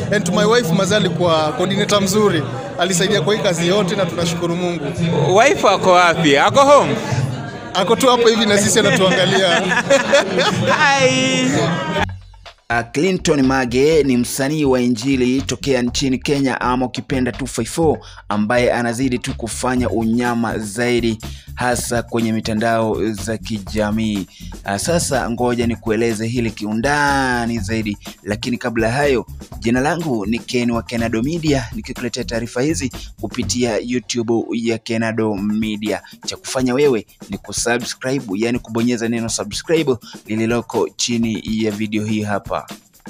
and to my wife Mazali kwa coordinator mzuri, alisaidia kwa hii kazi yote na tunashukuru Mungu. Wife ako wapi? Ako home? Ako tu hapo hivi na sisi anatuangalia. Hi. Uh, Clinton Mage ni msanii wa injili tokea nchini Kenya ama ukipenda 254 ambaye anazidi tu kufanya unyama zaidi hasa kwenye mitandao za kijamii. Uh, sasa ngoja nikueleze hili kiundani zaidi, lakini kabla ya hayo, jina langu ni Ken wa Kenado Media nikikuletea taarifa hizi kupitia YouTube ya Kenado Media. Cha kufanya wewe ni kusubscribe, yani kubonyeza neno subscribe lililoko chini ya video hii hapa.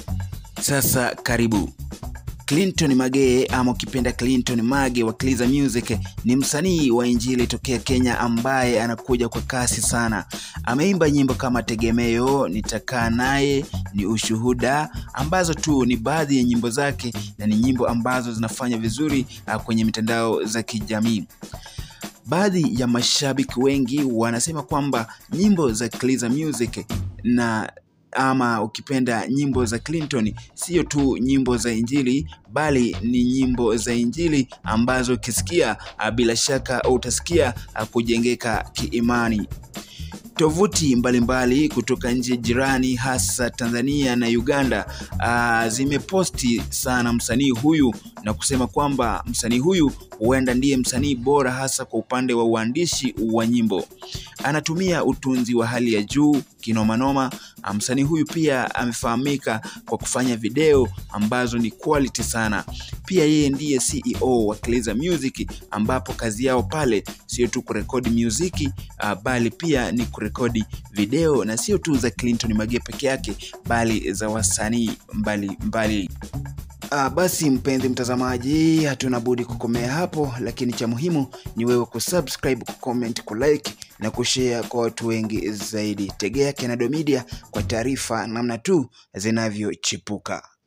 Sasa karibu. Clinton Mage ama ukipenda Clinton Mage wa Kliza Music ni msanii wa injili tokea Kenya ambaye anakuja kwa kasi sana. Ameimba nyimbo kama Tegemeo, Nitakaa Naye, ni Ushuhuda ambazo tu ni baadhi ya nyimbo zake na ni nyimbo ambazo zinafanya vizuri ah, kwenye mitandao za kijamii. Baadhi ya mashabiki wengi wanasema kwamba nyimbo za Kliza Music na ama ukipenda nyimbo za Clinton sio tu nyimbo za injili bali ni nyimbo za injili ambazo ukisikia ah, bila shaka utasikia ah, kujengeka kiimani. Tovuti mbalimbali kutoka nchi jirani hasa Tanzania na Uganda uh, zimeposti sana msanii huyu na kusema kwamba msanii huyu huenda ndiye msanii bora hasa kwa upande wa uandishi wa nyimbo. Anatumia utunzi wa hali ya juu kinomanoma. Ah, Msanii huyu pia amefahamika kwa kufanya video ambazo ni quality sana. Pia yeye ndiye CEO wa Kliza Music ambapo kazi yao pale sio tu kurekodi muziki uh, bali pia ni kurekodi video na sio tu za Clinton Mage peke yake bali za wasanii mbalimbali. Ah, basi mpenzi mtazamaji, hatuna budi kukomea hapo, lakini cha muhimu ni wewe kusubscribe, kucomment, kulike na kushare kwa watu wengi zaidi. Tegea Kenado Media kwa taarifa namna tu zinavyochipuka.